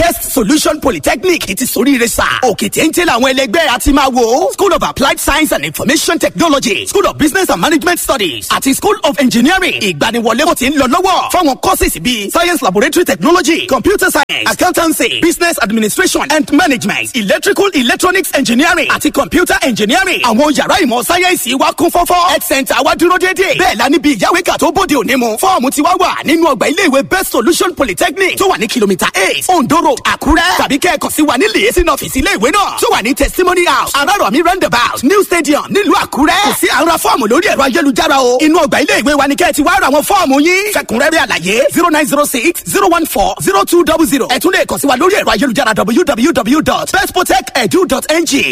best solution polytechnic ti soríire sà òkè téńté làwọn ẹlẹgbẹ́ àti máa wò school of applied science and information technology school of business and management studies àti school of engineering ìgbaniwọlé kò ti ń lọ lọ́wọ́ fáwọn courses bíi science laboratory technology computer science accountancy business administration and management electrical electronics engineering àti computer engineering àwọn yàrá ìmọ̀ sáyẹ́ǹsì wa kún fọ́fọ́ health center wa dúró déédéé bẹ́ẹ̀ la níbi ìyáwéka tó bóde òní mu fọ́ọ̀mù ti wá wà nínú ọgbà iléèwé best solution polytechnic tó wà ní kìlómítà eight ondo road àkúrẹ́ tàbí kẹ́ẹ̀kan sí wa ní liaison office iléèwé náà tó wà ní testimony house arárọ̀mí roundabout new stadium nílùú àkúrẹ́ kò sí àrùn fọ́ọ̀mù lórí ẹ̀rọ ayélujára o inú ọgbà iléèwé wa ni kẹ́ẹ̀ ti wá ra àwọn fọ́ọ̀mù yín fẹ̀kúnrẹ́rẹ́ àlàyé zero nine zero six zero one four zero two double zero ẹ tún lè kàn sí wa lórí ẹ̀rọ ayélujára www.bestprotect.edu.ng.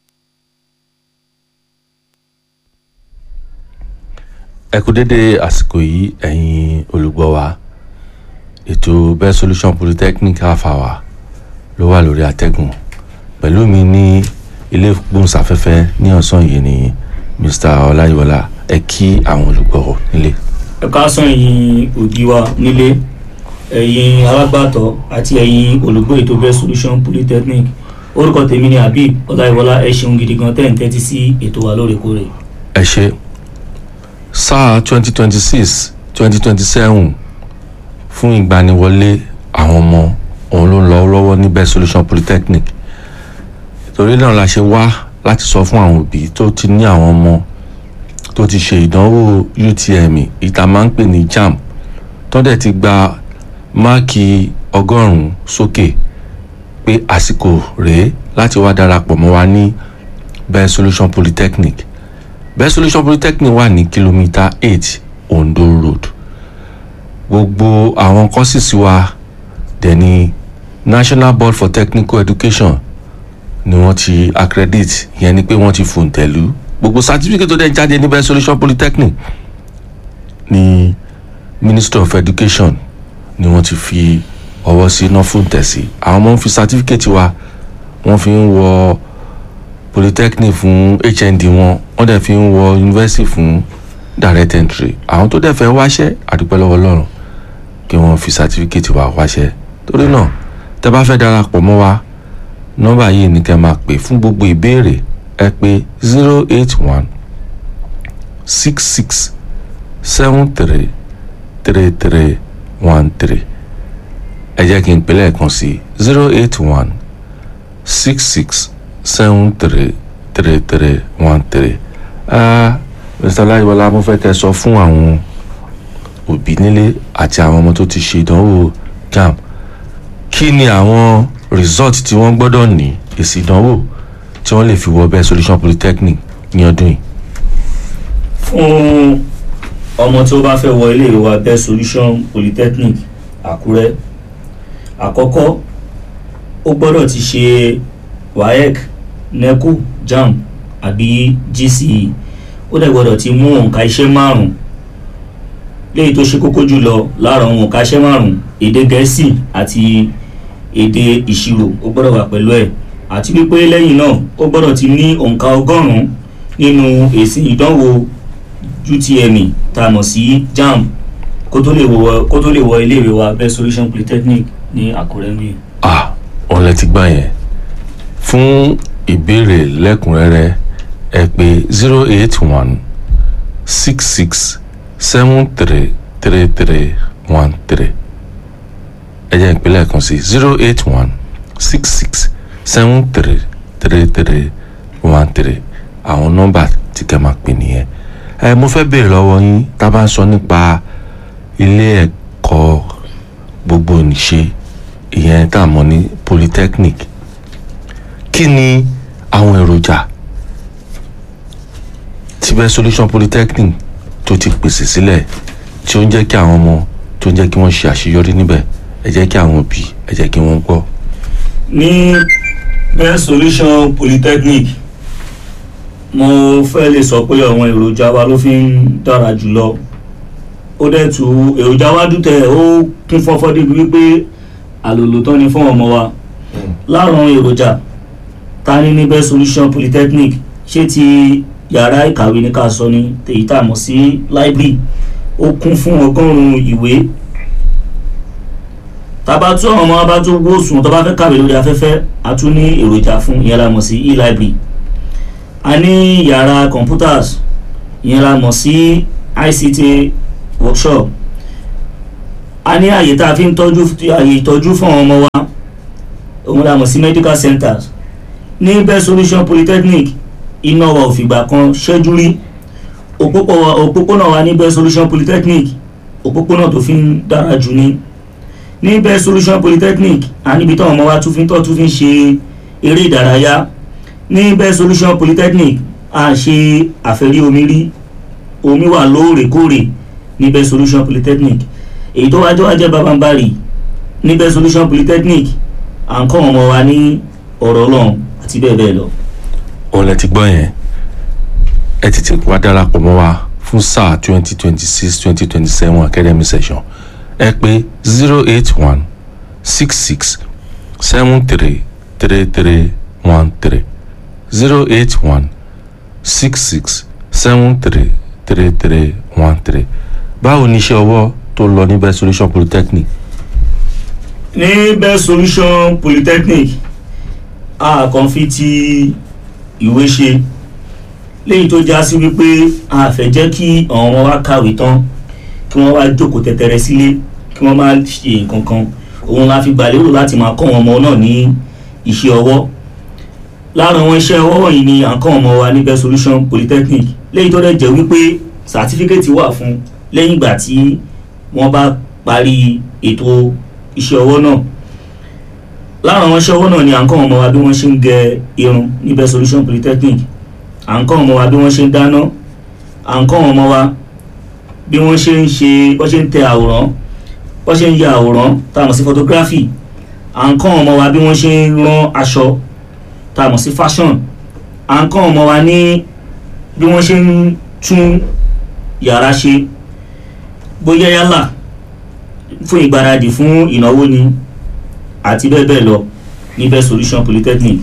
ẹ kú dédé àsìkò yìí ẹ̀yin olùgbọ́ wa ètò best solution polytechnic half hour ló wà lórí àtẹ́gùn pẹ̀lú mi ní ilé gbóhùnsáfẹ́fẹ́ ní ọ̀sán yìí ni mr ọláyíwọlá ẹ kí àwọn olùgbọ́ nílé. ẹ káàsán ẹ̀yin òbí wa nílé ẹ̀yin alágbàtọ́ àti ẹ̀yin olùgbọ́ ètò best solution polytechnic orúkọ tèmi ni habib ọláyíwọlá ẹ ṣeun gidi gan tẹ́ ń tẹ́tí sí ètò wa lóòrèkóòrè. ẹ ṣe sáà twenty twenty six twenty twenty seven fún ìgbaniwọlé àwọn ọmọ òun ló ń lọ lọ́wọ́ ní best solution polytechnic torí náà la ṣe wá láti sọ fún àwọn òbí tó ti ní àwọn ọmọ tó ti ṣe ìdánwò utm ìta máa ń pè ní jamb tó dẹ̀ ti gba máàkì ọgọ́rùn-ún sókè pé àsìkò rèé láti wá darapọ̀ mọ́ wa ní best solution polytechnic best solution polytechnic wà ní kìlómítà eight ondo road gbogbo àwọn courses wa dẹ̀ ní national board for technical education ni wọ́n ti accredit ìyẹn ni pé wọ́n ti fòǹtẹ̀lú gbogbo certificate tó dẹ̀ jáde ní best solution polytechnic ní ministry of education ni wọ́n ti fi ọwọ́ sí iná fòǹtẹ̀ sí àwọn ọmọ ń fi certificate wa wọ́n fi ń wọ polytechnic fún hnd wọn wọ́n dẹ̀ fi ń wọ university fún direct entry àwọn tó dẹ̀ fẹ́ wáṣẹ́ àdúpẹ́ lọ́wọ́ ọlọ́run kí wọ́n fi certificate wa wáṣẹ́ torí náà tẹ́ bá fẹ́ darapọ̀ mọ́ wa nọ́mbà yìí ni kẹ́ máa pè fún gbogbo ìbéèrè ẹ pè zero eight one six six seven three three three one three ẹ jẹ́ kí n pè lẹ́ẹ̀kan sí zero eight one six six seven three three three one three mr láyéwọlá mo fẹ́ kẹ́ sọ fún àwọn òbí nílé àti àwọn ọmọ tó ti ṣe ìdánwò jamb kí ni àwọn result tí wọ́n gbọ́dọ̀ ní èsì ìdánwò tí wọ́n lè fi wọ bẹ́ẹ̀ solution polytechnic ní ọdún yìí. fún ọmọ tí ó bá fẹ́ wọ ilé wa best solution polytechnic àkúrẹ́ àkọ́kọ́ ó gbọ́dọ̀ ti ṣe waec neco jamb àbí gce ó dẹ̀ gbọ́dọ̀ ti mú òǹkà iṣẹ́ márùn-ún léyìí tó ṣe kókó jùlọ lára àwọn òǹkà iṣẹ́ márùn-ún èdè gẹ̀ẹ́sì àti èdè ìṣirò ó gbọ́dọ̀ wà pẹ̀lú ẹ̀ àti wípé lẹ́yìn náà ó gbọ́dọ̀ ti ní òǹkà ọgọ́rùn-ún nínú èsì ìdánwò utme tá a mọ̀ sí jamb kó tó lè wọ kó tó lè wọ iléèwé wa best solution polytechnic ní àkúrẹ́ mi. ah òun lẹ ti gbà yẹn fún ìbéèrè lẹ́kùnrẹ́rẹ́ ẹ pè zero eight one six six seven three three three one three ẹ jẹ́ ìpínlẹ̀ kan sí zero eight one six six seven three three three one three àwọn nọ́mbà tí kẹ́ máa pè nìyẹn ẹ mo fẹ́ béèrè lọ́wọ́ yín tá a bá ń sọ nípa ilé ẹ̀kọ́ gbogbo nìṣe ìyẹn tá a mọ̀ ní polytechnic kí ni àwọn èròjà tí best solution polytechnic tó ti pèsè sílẹ̀ tí ó ń jẹ́ kí àwọn ọmọ tó ń jẹ́ kí wọ́n ṣe àṣeyọrí níbẹ̀ ẹ jẹ́ kí àwọn òbí ẹ jẹ́ kí wọ́n gbọ́. ní best solution polytechnic mo fẹ́ lè sọ pé àwọn èròjà wa ló fi ń dára jùlọ ó dẹ̀ tu èròjà wa dùtẹ̀ ó kún fọ́fọ́ débi wípé àlòlò tán ni fún ọmọ wa láwọn èròjà ta ní ní best solution polytechnic ṣé ti yàrá ìkàwé ní ká sọ ní èyí tá a mọ̀ sí library ó kún fún ọgọ́rùn-ún ìwé tába tún àwọn ọmọ wa bá tún wó sùn tó bá fẹ́ kàwé lórí afẹ́fẹ́ a tún ní èròjà fún ìyẹn la mọ̀ sí e-library a ní yàrá computers ìyẹn la mọ̀ sí ICT workshop a ní àyè tá a fi ń tọ́jú àyè ìtọ́jú fún àwọn ọmọ wa òun la mọ̀ sí medical centers ní best solution polytechnic iná wa ò fìgbà kan ṣẹ́jú rí òpópónà wa ní best solution polytechnic òpópónà tó fi ń dára jù ní ní best solution polytechnic a níbi táwọn ọmọ wa tún fi ń tọ́ tún fi ń ṣe eré ìdárayá ní best solution polytechnic a ṣe àfẹ́rí omi rí omi wà lóòrèkóòrè ní best solution polytechnic èyí tó wájú wájẹ́ babambari ní best solution polytechnic à ń kọ́ ọmọ wa ní ọ̀rọ̀ ọlọ́run àti bẹ́ẹ̀ bẹ́ẹ̀ lọ. òun lẹ ti gbọ́ yẹn ẹ tètè wá darapọ̀ mọ́ wa fún sáà twenty twenty six twenty twenty seven academy session ẹ pé zero eight one six six seven three three three one three zero eight one six six seven three three three one three báwo ni iṣẹ́ ọwọ́ tó lọ ní best solution polytechnic ní best solution polytechnic a kàn fi ti ìwé ṣe léyìí tó já sí wípé a fẹ́ jẹ́ kí àwọn ọmọ wa kàwé tán kí wọ́n wá jókòó tẹ̀tẹ̀rẹ̀ sílé kí wọ́n má ṣe nǹkan kan òun la fi gbà lérò láti máa kọ́ àwọn ọmọ náà ní iṣẹ́ ọwọ́ lára àwọn iṣẹ́ ọwọ́ wọ̀nyí ni à ń kọ́ ọmọ wa ní best solution polytechnic léyìí tó dẹ̀ jẹ́ wípé sàtífíkẹ́tì wà fún lẹ́yìn ìgbà tí wọ́n bá parí ètò iṣẹ́ ọwọ́ náà lára àwọn iṣẹ́ ọwọ́ náà ni à ń kọ́ ọmọ wa bí wọ́n ṣe ń gẹ irun ní best solution polytechnic à ń kọ́ ọmọ wa bí wọ́n ṣe ń dáná à ń kọ́ ọmọ wa bí wọ́n ṣe ń ṣe bọ́ ṣe ń tẹ àwòrán bọ́ ṣe ń ya àwòrán tá a mọ̀ sí photography à ń kọ́ ọmọ wa bí wọ́n ṣe ń rán aṣọ tá a mọ̀ sí fashion à ń kọ́ ọmọ wa ní bí wọ́n ṣe ń tún yàrá ṣe bóyá yálà fún ìgbáradì fún ìnáwó ni àti bẹ́ẹ̀ bẹ́ẹ̀ lọ ní best solution polytechnic.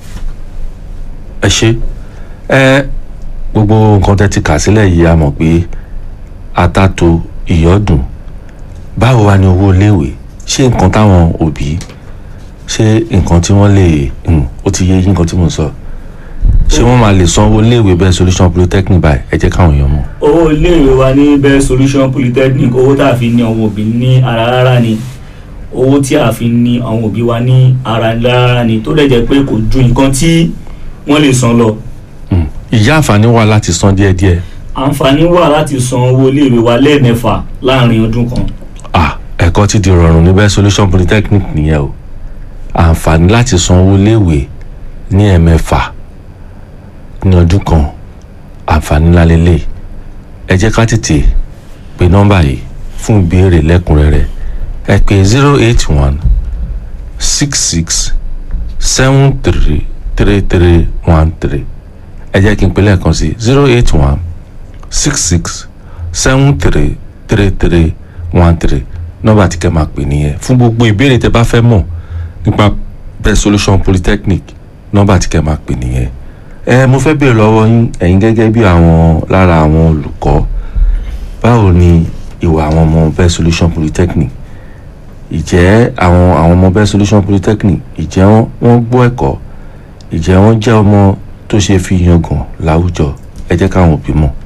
ẹ ṣe ẹ gbogbo nǹkan tẹ́ ti kà sílẹ̀ yìí a mọ̀ pé atato ìyọ́dún báwo wá ní owó iléèwé ṣé nǹkan táwọn òbí ṣé nǹkan tí wọ́n lè ó ti yé yín nǹkan tí mò ń sọ ṣé wọ́n máa lè sanwó iléèwé best solution polytechnic báyìí ẹ jẹ́ káwọn èèyàn mọ̀. owó iléèwé wa ní best solution polytechnic owó tá a fi ní àwọn òbí ní ara rárá ni owó tí a fi ní àwọn òbí wa ní ara rárá ni tó dẹ̀ jẹ́ pé kò ju nǹkan tí wọ́n lè san lọ. ìyá àǹfààní wà láti san díẹ̀díẹ̀. àǹfààní wà láti san owó iléèwé wa lẹ́ẹ̀mẹ́fà láàrin ọdún kan. ah ẹ̀kọ́ ti di rọrùn ní best solution polytechnic nìyẹn o àǹfààní láti san owó iléèwé ní ẹ̀mẹ́fà ní ọdún kan àǹfààní ńlá lélẹ̀ ẹ jẹ́ ká tètè pe nọ́mbà yìí fún ìbéèrè lẹ́kùnrẹ́rẹ́ ẹ pè zero eight one six six seven three three three one three ẹ jẹ́ kí n pè lẹ́ẹ̀kan sí zero eight one six six seven three three three one three nọ́mbà tí kẹ́ máa pè nìyẹn fún gbogbo ìbéèrè tẹ́ bá fẹ́ mọ̀ nípa best solution polytechnic nọ́mbà tí kẹ́ máa pè nìyẹn ẹ mo fẹ́ béèrè lọ́wọ́ yín ẹ̀yin gẹ́gẹ́ bí àwọn lára àwọn olùkọ́ báwo ni ìwà àwọn ọmọ best solution polytechnic ìjẹ́ àwọn àwọn ọmọ best solution polytechnic ìjẹ́ wọn wọ́n gbọ́ ẹ̀kọ́ ìjẹ́ wọn jẹ́ ọmọ tó ṣe fi yangàn láwùjọ ẹ jẹ́ káwọn òbí mọ̀.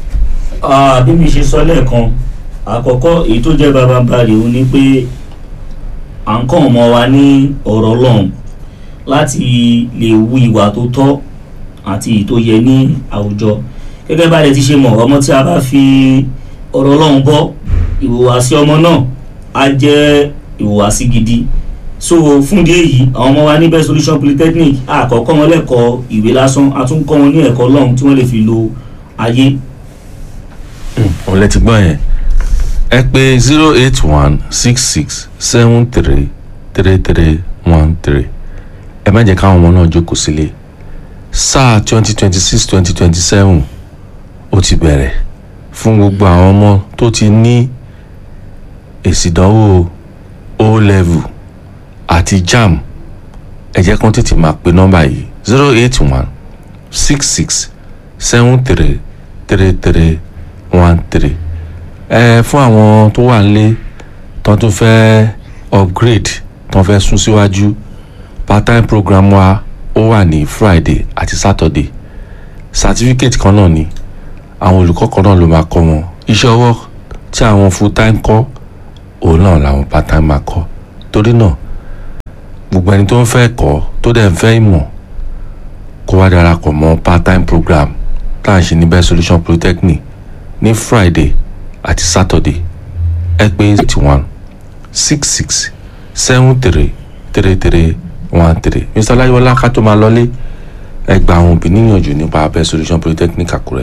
bí mi ṣe sọ lẹ́ẹ̀kan àkọ́kọ́ èyí tó jẹ́ babambari òun ni pé à ń kọ́ ọmọ wa ní ọ̀rọ̀ Ọlọ́run láti lè wu ìwà tó tọ́ àti èyí tó yẹ ní àwùjọ gẹ́gẹ́ bá a lè ti ṣe mọ̀ ọmọ tí a bá fi ọ̀rọ̀ Ọlọ́run bọ́ ìhùwàsí ọmọ náà á jẹ́ ìhùwàsí gidi so fún ìdí èyí àwọn ọmọ wa ní best solution polytechnic àkọ́kọ́ wọn lẹ́kọ̀ọ́ ìwé lásán a tún kọ́ wọn ní ẹ̀kọ́ Ọlọ́run tí wọ́n lè fi lo ayé. òun lẹ ti gbọ́ yẹn ẹ pè zero eight one six six seven three three three one three ẹ má jẹ́ káwọn ọmọ náà jókòó sílé sáà twenty twenty six twenty twenty seven ó ti bẹ̀rẹ̀ fún gbogbo àwọn ọmọ tó ti ní èsì ìdánwò o level àti jam ẹ jẹ́ kán tètè máa pe nọ́mbà yìí zero eight one six six seven three three three one three ẹ fún àwọn tó wà nílé tó tún fẹ́ upgrade tán fẹ́ sún síwájú part time program wa ó wà ní friday àti saturday certificate kan náà ni àwọn olùkọ́ kan náà ló máa kọ́ wọn iṣẹ́ ọwọ́ tí àwọn full time kọ́ òun náà làwọn part time máa kọ́ torí náà gbogbo ẹni tó ń fẹ́ kọ́ tó dẹ̀ ń fẹ́ ìmọ̀ kó wá darapọ̀ mọ́ part time program tá à ń ṣe ní best solution polytechnic ní friday àti saturday ẹ pé eighty one six six seven three three three one three mr ọláyíwọlá ká tó máa lọlé ẹ gba àwọn òbí níyànjú nípa best solution polytechnic àkúrẹ́.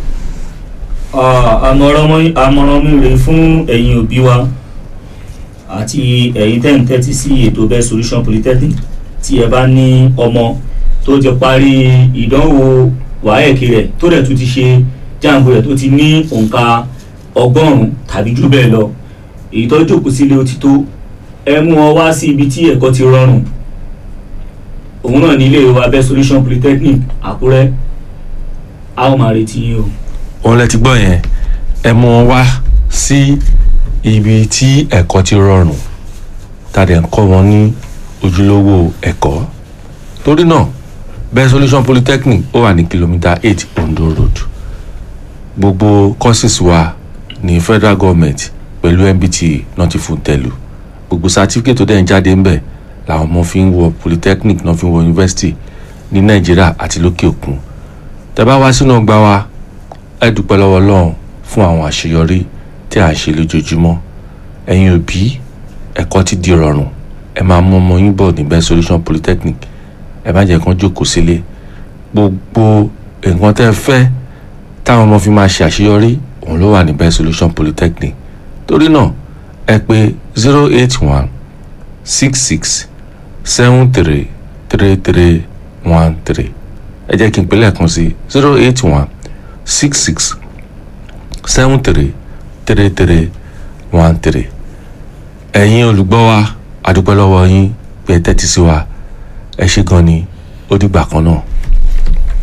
Ah, àmọ̀ràn mi àmọ̀ràn mi rèé fún ẹ̀yin òbí wa àti ẹ̀yin tẹ́ ń tẹ́tí sí ètò best solution polytechnic tí ẹ bá ní ọmọ tó ti parí ìdánwò wáyẹ̀kì rẹ̀ tó dẹ̀ tún ti ṣe jáàmù rẹ̀ tó ti ní òǹkà ọgọ́rùn-ún tàbí jù bẹ́ẹ̀ lọ èyí tó jókòó sílé ó ti tó ẹ mú ọ wá sí ibi tí ẹ̀kọ́ ti rọrùn òun náà ní ilé wa best solution polytechnic àkúrẹ́ a ó máa retí yín o. òun lẹ ti gbọ́ yẹn ẹ mú wọn wá sí ibi tí ẹ̀kọ́ ti rọrùn tàdé ń kọ́ wọn ní ojúlówó ẹ̀kọ́ torí náà best solution polytechnic ó wà ní kìlómítà eight ondo road gbogbo courses wa ní federal government pẹ̀lú nbt náà ti fún tẹ̀lú gbogbo certificate tó dẹ̀ ń jáde ń bẹ̀ làwọn ọmọ fi ń wọ polytechnic náà fi ń wọ university ní nàìjíríà àti lókè òkun tẹ́ bá wá sínú ọgbà wa ẹ dúpẹ́ lọ́wọ́ ọlọ́run fún àwọn àṣeyọrí tí à ń ṣe lójoojúmọ́ ẹ̀yin òbí ẹ̀kọ́ ti di rọrùn ẹ máa mú ọmọ yín bọ̀ ní best solution polytechnic ẹ má jẹ́ kán jókòó sílé gbogbo nǹkan tẹ́ ẹ fẹ́ táwọn ọmọ fi máa ṣe àṣeyọrí òun ló wà ní best solution polytechnic torí náà ẹ pè zero eight one six six seven three three three one three ẹ jẹ́ kí n pè lẹ́ẹ̀kan sí zero eight one six six seven three three three one three ẹ̀yin olùgbọ́ wa àdúpẹ́ lọ́wọ́ yín pé ẹ tẹ́tí sí wa ẹ ṣé gan ni ó dìgbà kan náà.